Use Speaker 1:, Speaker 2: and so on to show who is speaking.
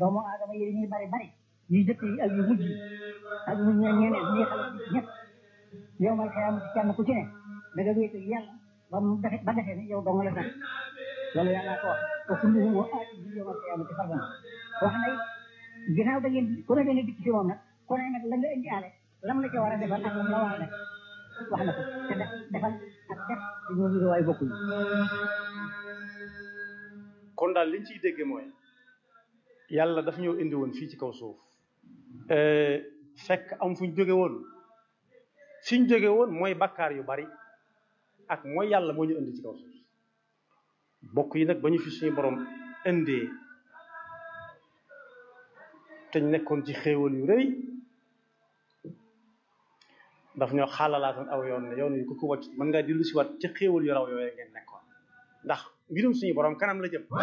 Speaker 1: doomu aadama yi ñuy bari bari yu jëkk yi ak yu mujj yi ak ñu ñeneen ñi xale bi ñëpp yow mal xëyam kenn ku ci ne da nga wéet ak yàlla ba mu defe ba defee ne yow dong la sax loolu yàlla ko wax ko kulluhum wa aati bi yow mal xëyam ci fardan wax na ginnaaw da ngeen ku ne da nga dikk ci moom nag ku ne nag la nga indi aale lam la ca war a defal ak lam la war a def wax na ko te def defal ak def dañoo ngi waay bokkuñu
Speaker 2: kon daal liñ ciy dégge mooy yàlla daf ñoo indi woon fii ci kaw suuf fekk am fuñ jóge woon fiñ jóge woon mooy bakkaar yu bari ak mooy yàlla moo ñu indi ci kaw suuf bokk yi nag ba ñu fi suñu borom indee te ñu nekkoon ci xéewal yu rëy daf ñoo xaalalaatoon aw yoon ne yoon yi ku ko wàcc mën ngaa dellu si waat ci xéewal yu raw yooyu ngeen nekkoon ndax mbirum suñu borom kanam la jëm